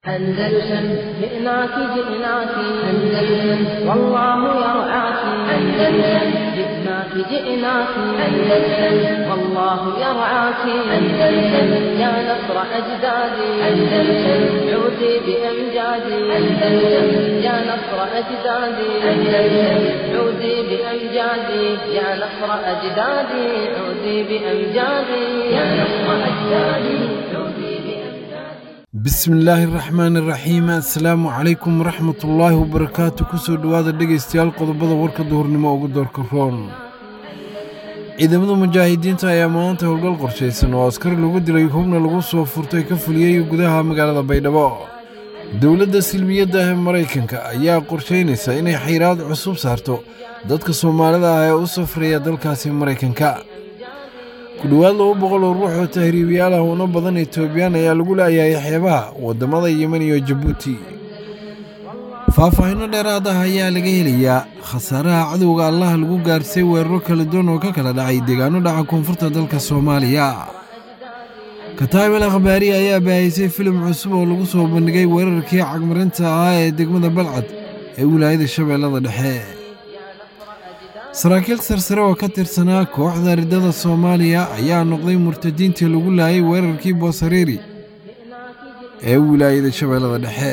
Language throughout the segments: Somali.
أندلسن جئناك جئناك أندلسن والله يرعاك أندلسن جئناك جئناك أندلسن والله يرعاك أندلسن يا نصر أجدادي أندلسن عودي بأمجادي أندلسن يا نصر أجدادي أندلسن عودي بأمجادي يا نصر أجدادي عودي بأمجادي يا نصر أجدادي عودي بأمجادي bismillaahi raxmaani raxiim assalaamu calaykum waraxmatullaahi wabarakaatu kusoo dhowaada dhegaystayaal qodobada warka duhurnimo ugu doorka roon ciidamada mujaahidiinta ayaa maanta howlgal qorshaysan oo askari lagu dilay hubna lagu soo furtay ka fuliyey gudaha magaalada baydhabo dowladda silmiyadda ah ee maraykanka ayaa qorshaynaysa inay xayraad cusub saarto dadka soomaalida ah ee u safraya dalkaasi maraykanka ku dhowaad laba boqol oo ruux oo tahriibiyaal ah una badan etoobiyaan ayaa lagu laayahay xeebaha waddamada yemen iyo jabuuti faahfaahinno dheeraad ah ayaa laga helayaa khasaaraha cadowga allaha lagu gaarsay weeraro kala duwan oo ka kala dhacay deegaano dhaca koonfurta dalka soomaaliya kataabel akhbaari ayaa baahisay filim cusub oo lagu soo bandhigay weerarkii cagmarinta ahaa ee degmada balcad ee wilaayada shabeellada dhexe saraakiil sarsare oo ka tirsanaa kooxda riddada soomaaliya ayaa noqday murtadiintii lagu laayay weerarkii boosariiri ee wilaayada shabeellada dhexe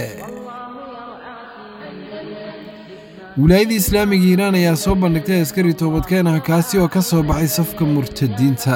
wilaayadii islaamiga hiiraan ayaa soo bandhigtay askari toobadkeen ah kaasi oo ka soo baxay safka murtadiinta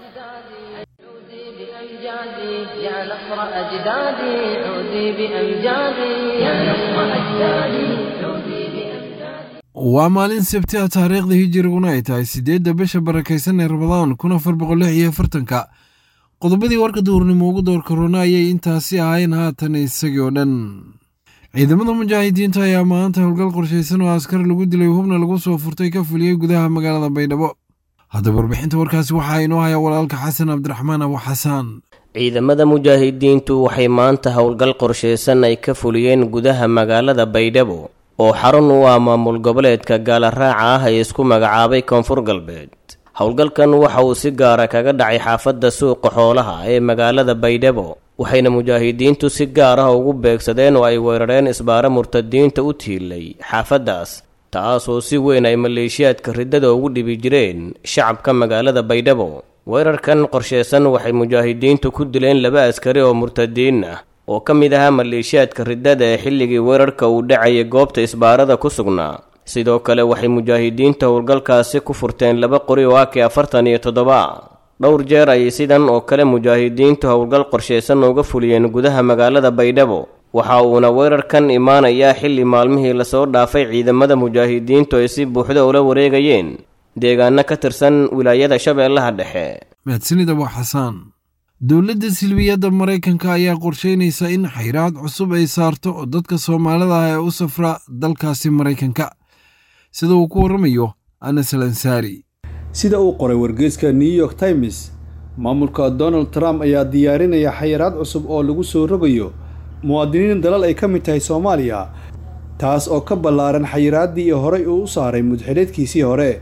بأمجادي يا نصر أجدادي عودي بأمجادي يا نصر أجدادي عودي بأمجادي waa maalin sabti ah taariikhda hijiriguna ay tahay siddeedda bisha barakaysan ee rabadaan kun afar boqol lix iyo afartanka qodobadii warka duurnimo ugu doorka rona ayay intaasi ahayn haatan isagii oo dhan ciidamada mujaahidiinta ayaa maanta howlgal qorshaysan oo askar lagu dilay hubna lagu soo furtay ka fuliyey gudaha magaalada baydhabo haddaba warbixinta warkaasi waxaa inoo haya walaalka xasan cabdiraxmaan abu xasaan ciidamada mujaahidiintu waxay maanta howlgal qorshaysan ay ka fuliyeen gudaha magaalada baydhabo oo xarun u ah maamul goboleedka gaalaraaca ah ee isku magacaabay koonfur galbeed howlgalkan waxa uu si gaara kaga dhacay xaafadda suuqa xoolaha ee magaalada baydhabo waxayna mujaahidiintu si gaar ah ugu beegsadeen oo ay weerareen isbaaro murtadiinta u tiilay xaafaddaas taasoo si weyn ay maleeshiyaadka riddada ugu dhibi jireen shacabka magaalada baydhabo weerarkan qorsheysan waxay mujaahidiintu ku dileen laba askari oo murtadiin ah oo ka mid ahaa maleeshiyaadka riddada ee xilligii weerarka uu dhacayay goobta isbaarada ku sugnaa sidoo kale waxay mujaahidiinta howlgalkaasi ku furteen laba qori oo aki afartan iyo toddoba dhowr jeer ayay sidan oo kale mujaahidiintu howlgal qorsheysan uga fuliyeen gudaha magaalada baydhabo waxa uuna weerarkan imaanayaa xilli maalmihii lasoo dhaafay ciidamada mujaahidiintu ay si buuxda ula wareegayeen deegaano ka tirsan wilaayada shabeellaha dhexe mahadsanid abu xasaan dowladda silmiyadda maraykanka ayaa qorshaynaysa in xayraad cusub ay saarto oo dadka soomaalida ah ee u safra dalkaasi maraykanka sida uu ku warramayo anas al ansaari sida uu qoray wargeyska new york times maamulka donald trump ayaa diyaarinaya xayiraad cusub oo lagu soo rogayo muwaadiniin dalal ay ka mid tahay soomaaliya taas oo ka ballaaran xayiraaddii horay uu u saaray mudxileedkiisii hore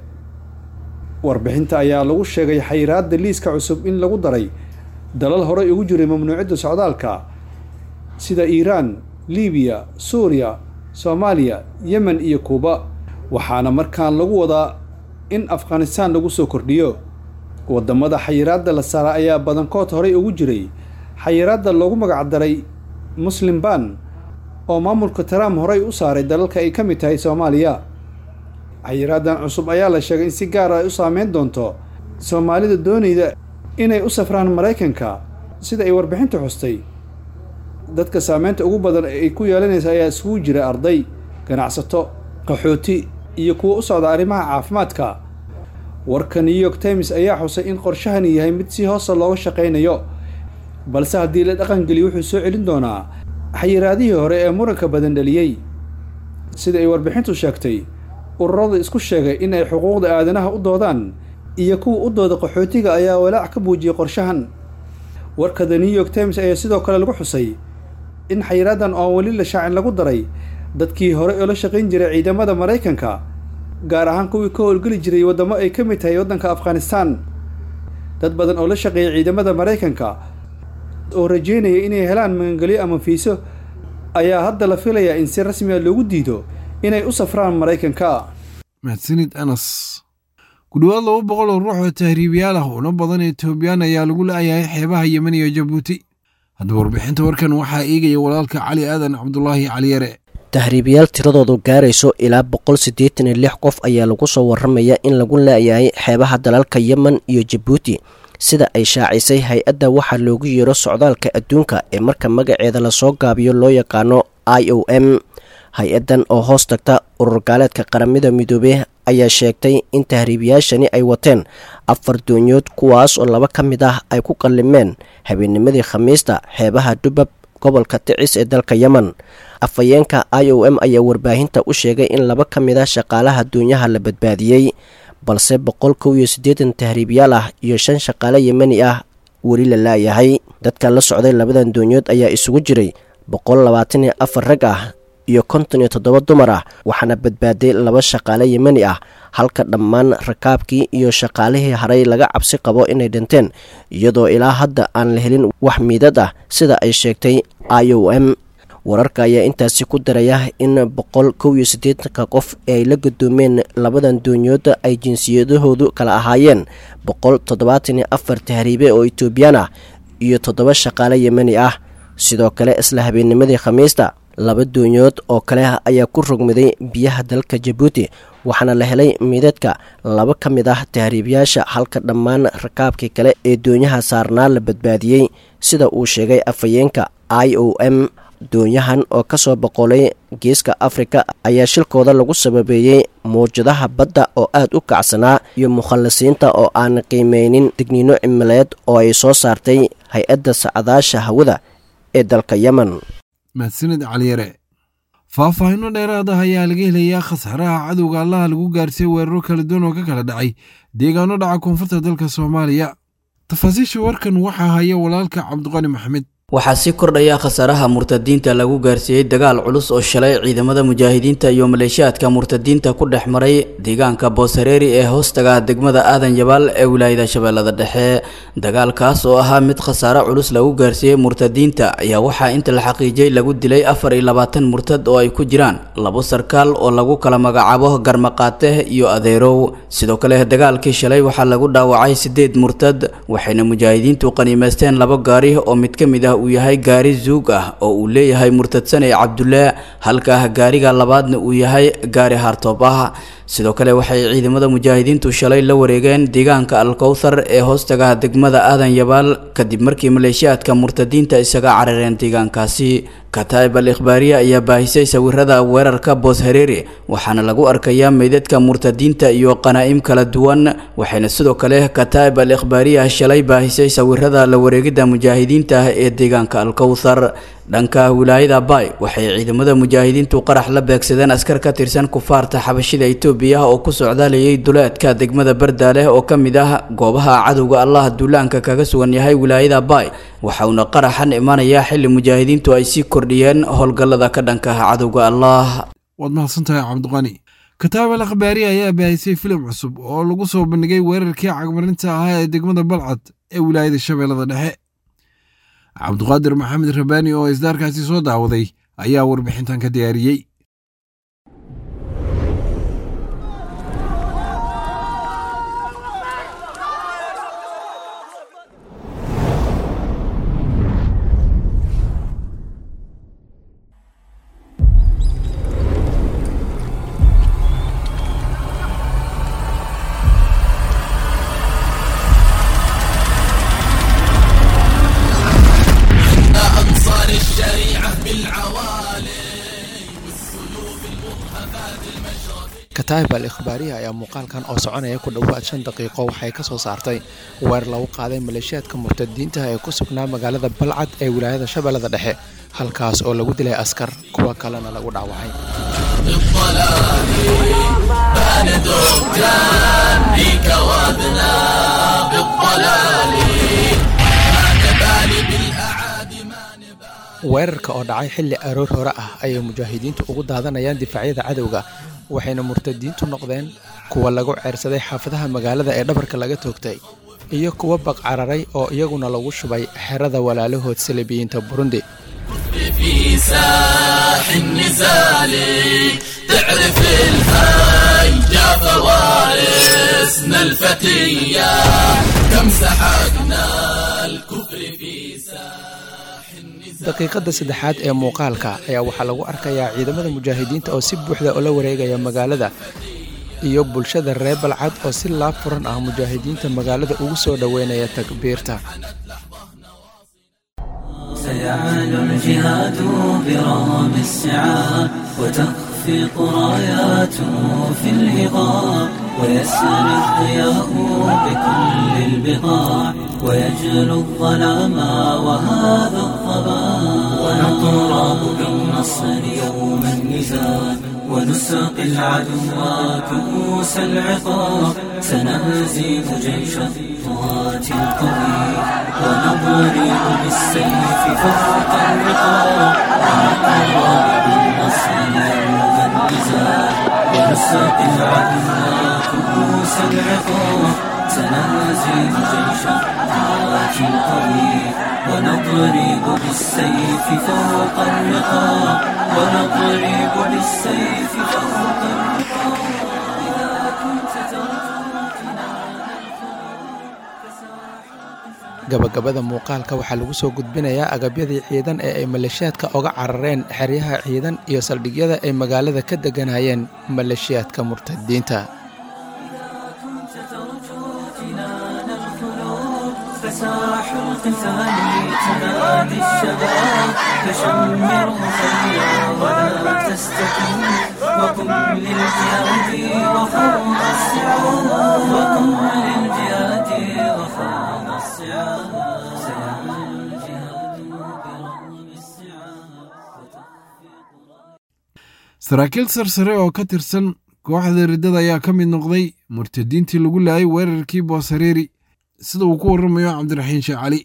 warbixinta ayaa lagu sheegay xayiraadda liiska cusub in lagu daray dalal horay ugu jiray mamnuucidda socdaalka sida iiraan libiya suuriya soomaaliya yemen iyo kuuba waxaana markaan lagu wadaa in afghanistaan lagu soo kordhiyo waddamada xayiraadda la saara ayaa badankood horay ugu jiray xayiraadda loogu magacdaray muslim ban oo maamulka trump horay u saaray dalalka ay ka mid tahay soomaaliya xayiraaddan cusub ayaa la sheegay in si gaara ay u saameyn doonto soomaalida doonayda inay u safraan maraykanka sida ay warbixinta xustay dadka saameynta ugu badan ay ku yeelanaysa ayaa isugu jira arday ganacsato qaxooti iyo kuwa u socda arrimaha caafimaadka warka new york times ayaa xusay in qorshahani yahay mid si hoosa looga shaqaynayo balse haddii la dhaqangeliyo wuxuu soo celin doonaa xayiraadihii hore ee muranka badan dhaliyey sida ay warbixintu sheegtay ururada isku sheegay in ay xuquuqda aadanaha u doodaan iyo kuwa u dooda qaxootiga ayaa walaac ka muujiyey qorshahan warka the new york times ayaa sidoo kale lagu xusay in xayiraaddan oon weli la shaacin lagu daray dadkii hore oo la shaqayn jiray ciidamada maraykanka gaar ahaan kuwii ka howlgeli jiray waddamo ay ka mid tahay waddanka afghanistaan dad badan oo la shaqeeya ciidamada maraykanka oo rajeynaya inay helaan magangelyo ama fiiso ayaa hadda la filayaa in si rasmi a loogu diido inay u safraan maraykanka mahadsanid anas ku dhowaad laba boqol oo ruux oo tahriibiyaal ah una badan etoobiyaan ayaa lagu la'yahay xeebaha yemen iyo jabuuti haddaba warbixinta warkan waxaa eegaya walaalka cali aadan cabdulaahi caliyare tahriibayaal tiradoodu gaarayso ilaa boqol siddeetan iyo lix qof ayaa lagu soo warramaya in lagu la'yahay xeebaha dalalka yemen iyo jabuuti sida ay shaacisay hay-adda waxaa loogu yeero socdaalka adduunka ee marka magaceeda lasoo gaabiyo loo yaqaano i o m hay-addan oo hoos tagta urur gaaleedka qaramada midoobey ayaa sheegtay in tahriibayaashani ay wateen afar doonyood kuwaas oo laba ka mid ah ay ku qallimeen habeennimadii khamiista xeebaha dhubab gobolka ticis ee dalka yemen afhayeenka i o m ayaa warbaahinta u sheegay in laba ka mid ah shaqaalaha doonyaha la badbaadiyey balse boqol kow iyo siddeetan tahriibyaal ah iyo shan shaqaale yemeni ah weli la laayahay dadka la socday labadan doonyood ayaa isugu jiray boqol labaatan iyo afar rag ah iyo konton iyo toddoba dumar ah waxaana badbaaday laba shaqaale yemeni ah halka dhammaan rakaabkii iyo shaqaalihii haray laga cabsi qabo inay dhinteen iyadoo ilaa hadda aan la helin wax miidad ah sida ay sheegtay i o m wararka ayaa intaasi ku daraya in boqol kow iyo siddeetanka qof ee ay la gadoomeen labadan doonyooda ay jinsiyadahoodu kala ahaayeen boqol toddobaatan iyo afar tahriibe oo etoobiyaan ah iyo toddoba shaqaale yemeni ah sidoo kale isla habeennimadii khamiista laba doonyood oo kale ayaa ku rogmaday biyaha dalka jabuuti waxaana la helay miidadka laba ka mid ah tahriibayaasha halka dhammaan rakaabkii kale ee doonyaha saarnaa la badbaadiyey sida uu sheegay afhayeenka i o m doonyahan oo ka soo boqolay geeska afrika ayaa shilkooda lagu sababeeyey mawjadaha badda oo aad u kacsanaa iyo mukhallisiinta oo aan qiimeynin digniino cimileed oo ay soo saartay hay-adda sacdaasha hawada ee dalka yemen mahadsanid caliyare faahfaahinno dheeraad ah ayaa laga helayaa khasaaraha cadowga allaha lagu gaarsiiyey weeraro kala duwan oo ka kala dhacay deegaano dhaca koonfurta dalka soomaaliya tafaasiisha warkan waxaa haya walaalka cabdiqani maxamed waxaa sii kordhaya khasaaraha murtadiinta lagu gaarsiiyey dagaal culus oo shalay ciidamada mujaahidiinta iyo maleeshiyaadka murtadiinta ku dhex maray deegaanka booshareeri ee hoostaga degmada aadan yabaal ee wilaayada shabeellada dhexe dagaalkaas oo ahaa mid khasaare culus lagu gaarsiiyey murtadiinta ayaa waxaa inta la xaqiijiyey lagu dilay afar iyo labaatan murtad oo ay ku jiraan labo sarkaal oo lagu kala magacaabo garmaqaate iyo adeerow sidoo kale dagaalkii shalay waxaa lagu dhaawacay sideed murtad waxayna mujaahidiintu qaniimeysteen labo gaari oo mid ka mid ah uu yahay gaari zuug ah oo uu leeyahay murtadsan ee cabdulle halka gaariga labaadna uu yahay gaari hartoob ah sidoo kale waxay ciidamada mujaahidiintu shalay la wareegeen deegaanka alkowthar ee hoostaga degmada aadan yabaal kadib markii maleeshiyaadka murtadiinta isaga carareen deegaankaasi kataib al ikhbaariya ayaa baahisay sawirada weerarka boos hareeri waxaana lagu arkayaa meydadka murtadiinta iyo qanaa'im kala duwan waxayna sidoo kale kataib al ikhbaariya shalay baahisay sawirada la wareegidda mujaahidiinta ee deegaanka alkowthar dhanka wilaayada bay waxay ciidamada mujaahidiintu qarax la beegsadeen askar ka tirsan kufaarta xabashida itoobiya oo ku socdaalayay duleedka degmada bardaaleh oo ka mid ah goobaha cadowga allah duulaanka kaga sugan yahay wilaayada bay waxauna qaraxan imaanayaa xilli mujaahidiintu ay sii kordhiyeen howlgallada ka dhanka ah cadowga allah waad mahadsantahay cabdiqani kataab al akhbaari ayaa baahisay filim cusub oo lagu soo bandhigay weerarkii cagmarinta ahaa ee degmada balcad ee wilaayada shabeellada dhexe cabdiqaadir maxamed rabaani oo isdaarkaasi soo daawaday ayaa warbixintan ka diyaariyey kataib al ikhbaariya ayaa muuqaalkan oo soconaya ku dhowaad shan daqiiqo waxay ka soo saartay weer lagu qaaday maleeshiyaadka murtadiinta ee ku sugnaa magaalada balcad ee wilaayada shabeellada dhexe halkaas oo lagu dilay askar kuwa kalena lagu dhaawacay weerarka oo dhacay xilli aroor hore ah ayay mujaahidiintu ugu daadanayaan difaacyada cadowga waxayna murtadiintu noqdeen kuwa lagu ceersaday xaafadaha magaalada ee dhabarka laga toogtay iyo kuwa baqcararay oo iyaguna lagu shubay xerada walaalahood salibiyiinta burundi في ساح النزال تعرف الهيجا فوارسنا الفتية كم سحقنا الكفر في ساح النزال daqiiqadda saddexaad ee muuqaalka ayaa waxaa lagu arkayaa ciidamada mujaahidiinta oo si buuxda ula wareegaya magaalada iyo bulshada reer balcad oo si laab furan ah mujaahidiinta magaalada ugu soo dhoweynaya takbiirta سيعلو الجهاد برغم السعاب وتخفق راياته في الهضاب ويسأل الضياء بكل البقاع ويجلو الظلام وهذا الضباب ونطراب بالنصر يوم النزال ونساقي العدو كؤوس العقاب سنهزم جيش الطغاة القوي ونضرب بالسيف فوق الرقاب ونطراب بالنصر يوم النزال ونساقي العدو كؤوس العقاب سنهزم جيش الطغاة القوي ونضرب بالسيف فوق الرقاب ونضرب بالسيف فوق الرقاب إذا كنت ترجو gabagabada muuqaalka waxaa lagu soo gudbinayaa agabyadii ciidan ee ay maleeshiyaadka oga carareen xeryaha ciidan iyo saldhigyada ay magaalada ka deganayeen maleeshiyaadka murtadiinta فساح القتال تنادي الشباب فشمر خيرا ولا تستكن وقم للجهاد وخوض الصعاب وقم للجهاد وخوض الصعاب سيعمل الجهاد برغم الصعاب saraakiil sarsare oo ka tirsan kooxda riddada ayaa ka mid noqday murtadiintii lagu laayay weerarkii boosareeri sida uu ku warramayo cabdiraxiin sheekh cali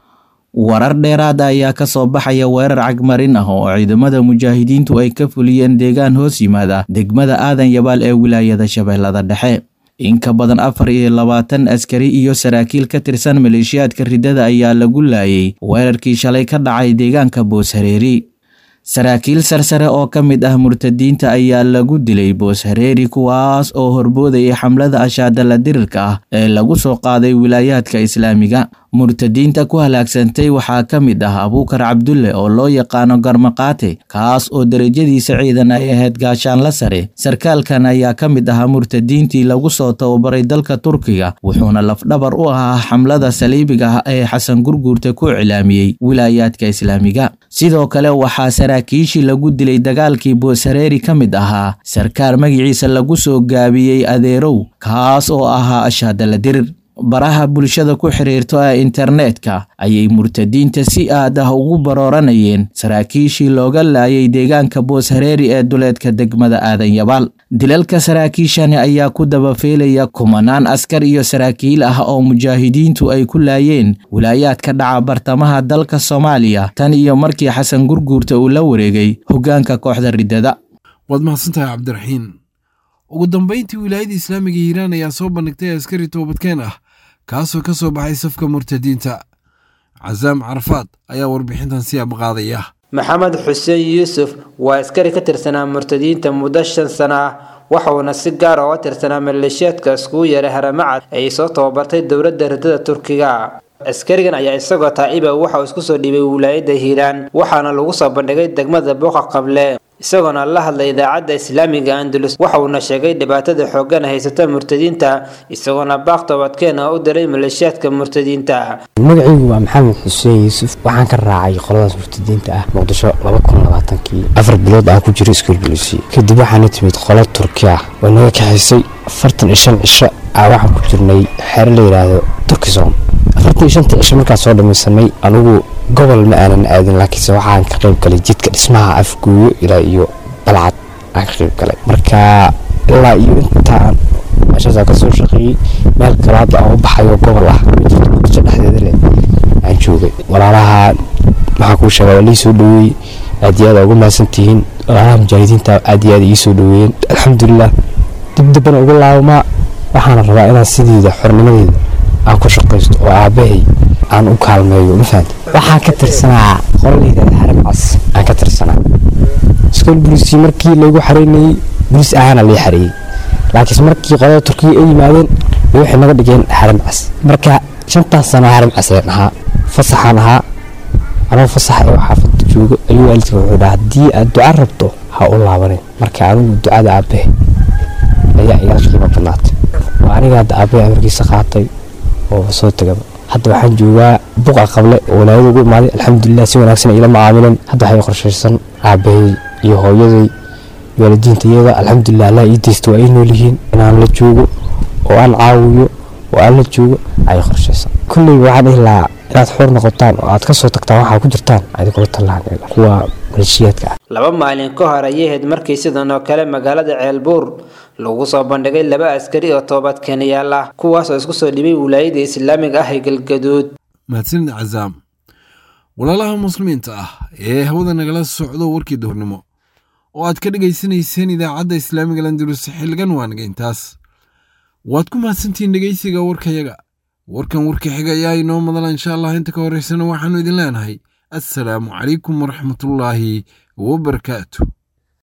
warar dheeraada ayaa ka soo baxaya weerar cagmarin ah oo ciidamada mujaahidiintu ay ka fuliyeen deegaan hoos yimaada degmada aadan yabaal ee wilaayada shabeellada dhexe in ka badan afar iyo labaatan askari iyo saraakiil ka tirsan maleeshiyaadka riddada ayaa lagu laayay weerarkii shalay ka dhacay deegaanka booshareeri saraakiil sarsare oo ka mid ah murtadiinta ayaa lagu dilay booshareeri kuwaas oo horboodayay xamlada ashaadala dirirka ah ee lagu soo qaaday wilaayaadka islaamiga murtadiinta ku halaagsantay waxaa ka mid ah abuukar cabdulle oo loo yaqaano garmaqaate kaas oo derajadiisa ciidan ay ahayd gaashaanla sare sarkaalkan ayaa ka mid ahaa murtadiintii lagu soo tababaray dalka turkiga wuxuuna lafdhabar u ahaa xamlada saliibiga ah ee xasan gurguurta ku iclaamiyey wilaayaadka islaamiga sidoo kale waxaa saraakiishii lagu dilay dagaalkii booshareeri ka mid ahaa sarkaal magaciisa lagu soo gaabiyey adeerow kaas oo ahaa ashaadala dirir baraha bulshada ku xiriirto ee internetka ayay murtadiinta si aad ah ugu barooranayeen saraakiishii looga laayay deegaanka booshareeri ee duleedka degmada aadan yabaal dilalka saraakiishani ayaa ku dabafeelaya kumanaan askar iyo saraakiil ah oo mujaahidiintu ay ku laayeen wilaayaadka dhaca bartamaha dalka soomaaliya tan iyo markii xasan gurguurta uu la wareegay hoggaanka kooxda riddada waad mahadsantahay cabdiraxiin ugu dambayntii wilaayada islaamiga hiiraan ayaa soo bandhigtay askari toobadkeen ah kaasoo ka soo baxay safka murtadiinta casaam carafaad ayaa warbixintan si abqaadaya maxamed xuseen yuusuf waa askari ka tirsanaa murtadiinta muddo shan sana ah waxauna si gaar oo tirsanaa maleeshiyaadka iskugu yeeray haramacad ay soo tababartay dowladda riddada turkiga askarigan ayaa isagoo taa'iba waxa uu isku soo dhiibay wilaayadda hiiraan waxaana lagu soo bandhigay degmada buuqa qable isagoona la hadlay idaacadda islaamiga andalus waxa uuna sheegay dhibaatada xooggan haysata murtadiinta isagoona baaq toobadkeena u diray maleeshiyaadka murtadiinta magacaygu waa maxamed xuseen yuusuf waxaan ka raacay qoladaas murtadiinta ah muqdisho kii afar bilood aan ku jiro iskuul bulisi kadib waxaana timid qolo turki ah oo naga kaxaysay afartan iyo shan cisho aa waxaan ku jirnay xeero la yidhaahdo turkisom afartan iyo shanta cisho markaan soo dhamaysanay anugu gobol ma aanan aadin laakiinse waxaan ka qayb galay jidka dhismaha afguuyo ilaa iyo balcad aan ka qayb galay marka ilaa iyo intaan meeshaasaa kasoo shaqeeyey meel kale hadda aan u baxayo gobol ah jidka muqdisho dhexdeeda leh aan joogay walaalaha maxaa kuu sheega waa lii soo dhaweeyey aad iyo aad ugu mahadsantihiin walaalaha mujaahidiinta aad iyo aad ii soo dhaweeyeen alxamdulilah dib dambana ugu laabamaa waxaana rabaa inaan sideeda xornimadeeda aan ku shaqaysto oo aabbahay aan u kaalmeeyo ma fahamti waxaan ka tirsanaa qolaleyda harama cas aan ka tirsanaa iskool buliisi markii laygu xareynayey buliis ahaana lii xareeyey laakiinse markii qolada turkiya ay yimaadeen bay waxay naga dhigeen xaram cas marka shantaas sano xaram caseen ahaa fasaxaan ahaa anoo fasax ee xaafadda joogo ayuu waalidka wuxuu dhaha haddii aad duca rabto ha u laabanin marka adigu ducada aabahe ayaa iga qiimo badnaatay waa aniga hadda aabahe amarkiisa qaatay oo soo tegaba hadda waxaan joogaa buqa qable oo walaayada ugu imaaday alxamdulilah si wanaagsan ilama caamileen hadda waxay qorshaysan aabahay iyo hooyaday waalidiinta iyada alxamdulilah allah ii deysta waa ii nool yihiin inaan la joogo oo aan caawiyo oo aan la joogo ayay qorshaysan kulley waxaan dhihi lahaa inaad xoor noqotaan oo aad ka soo tagtaan waxaa ku jirtaan adinkula tallaan kuwa maleeshiyaadka ah laba maalin ka hor ayay ahayd markii sidan oo kale magaalada ceelbuur lagu soo bandhigay laba askari oo toobad keenayaal ah kuwaas oo isku soo dhibay wilaayada islaamiga ah ee galgaduud mahadsanid cazaam walaalaha muslimiinta ah ee hawada nagala socdo warkii duhurnimo oo aad ka dhegaysanayseen idaacadda islaamiga landulus xilligan waanaga intaas waad ku mahadsantihiin dhegaysiga warkayaga warkan warka xiga ayaa inoo madala insha allah inta ka horeysana waxaannu idin leenahay assalaamu calaykum waraxmatullaahi wabarakaatu